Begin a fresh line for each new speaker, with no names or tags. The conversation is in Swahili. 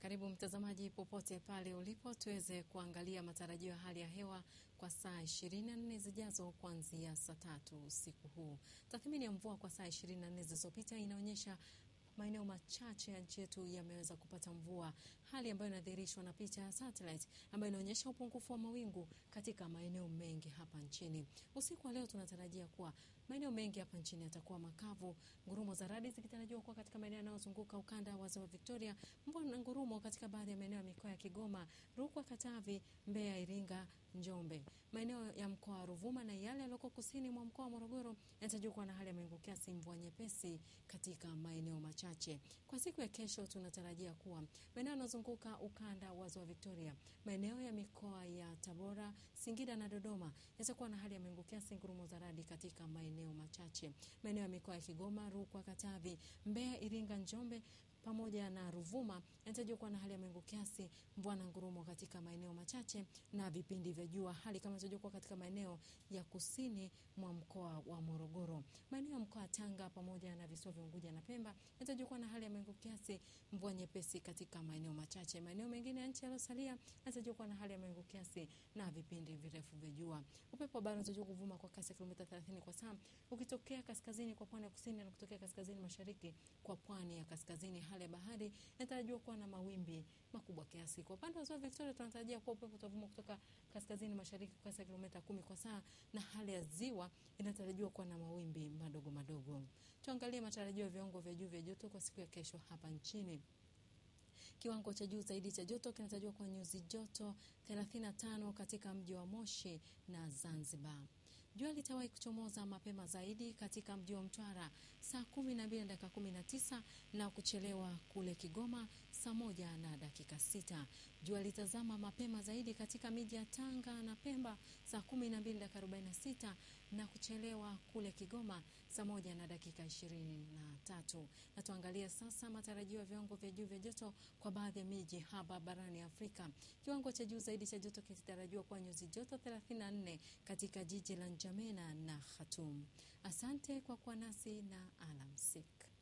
Karibu mtazamaji, popote pale ulipo, tuweze kuangalia matarajio ya hali ya hewa kwa saa 24 zijazo kuanzia saa tatu usiku huu. Tathmini ya mvua kwa saa 24 zilizopita inaonyesha maeneo machache ya nchi yetu yameweza kupata mvua, hali ambayo inadhihirishwa na picha ya satellite ambayo inaonyesha upungufu wa mawingu katika maeneo mengi hapa nchini. Usiku wa leo tunatarajia kuwa maeneo mengi hapa nchini yatakuwa makavu, ngurumo za radi zikitarajiwa kuwa katika maeneo yanayozunguka ukanda wa ziwa Victoria, mvua na ngurumo katika baadhi ya maeneo ya mikoa ya Kigoma, Rukwa, Katavi, Mbeya, Iringa, Njombe. Maeneo ya mkoa wa Ruvuma na yale yaliyoko kusini mwa mkoa wa Morogoro yanatarajiwa kuwa na hali ya mawingu kiasi, mvua nyepesi katika maeneo machache. Kwa siku ya kesho tunatarajia kuwa maeneo yanayozunguka ukanda wa ziwa Victoria, maeneo ya mikoa ya Tabora, Singida na Dodoma yatakuwa na hali ya mawingu kiasi, ngurumo za radi katika maeneo machache. Maeneo ya mikoa ya Kigoma, Rukwa, Katavi, Mbeya, Iringa, Njombe pamoja na Ruvuma yanatarajiwa kuwa na hali ya mawingu kiasi, mvua na ngurumo katika maeneo machache na vipindi vya jua. Hali kama inatarajiwa kuwa katika maeneo ya kusini mwa mkoa wa Morogoro. Maeneo ya mkoa wa Tanga pamoja na visiwa vya Unguja na Pemba yanatarajiwa kuwa na hali ya mawingu kiasi, mvua nyepesi katika maeneo machache. Maeneo mengine ya nchi yaliyosalia yanatarajiwa kuwa na hali ya mawingu kiasi na vipindi virefu vya jua. Upepo wa bahari unatarajiwa kuvuma kwa kasi ya kilomita 30 kwa saa ukitokea kaskazini kwa pwani ya kusini na kutokea kaskazini mashariki kwa pwani ya kaskazini. Hali ya bahari inatarajiwa kuwa na mawimbi makubwa kiasi. Kwa upande wa ziwa Victoria tunatarajia kuwa upepo utavuma kutoka kaskazini mashariki kwa kasi ya kilomita kumi kwa saa, na hali ya ziwa inatarajiwa kuwa na mawimbi madogo madogo. Tuangalie matarajio ya viwango vya juu vya joto kwa siku ya kesho hapa nchini. Kiwango cha juu zaidi cha joto kinatarajiwa kwa nyuzi joto 35 katika mji wa Moshi na Zanzibar. Jua litawahi kuchomoza mapema zaidi katika mji wa Mtwara saa kumi na mbili na dakika kumi na tisa na kuchelewa kule Kigoma saa moja na dakika sita. Jua litazama mapema zaidi katika miji ya Tanga na Pemba saa kumi na mbili dakika arobaini na sita na kuchelewa kule Kigoma saa moja na dakika ishirini na tatu. Na tuangalie sasa matarajio ya viwango vya juu vya joto kwa baadhi ya miji hapa barani Afrika. Kiwango cha juu zaidi cha joto kinatarajiwa kuwa nyuzi joto 34 katika jiji la Njamena na Khartoum. Asante kwa kuwa nasi na alamsik.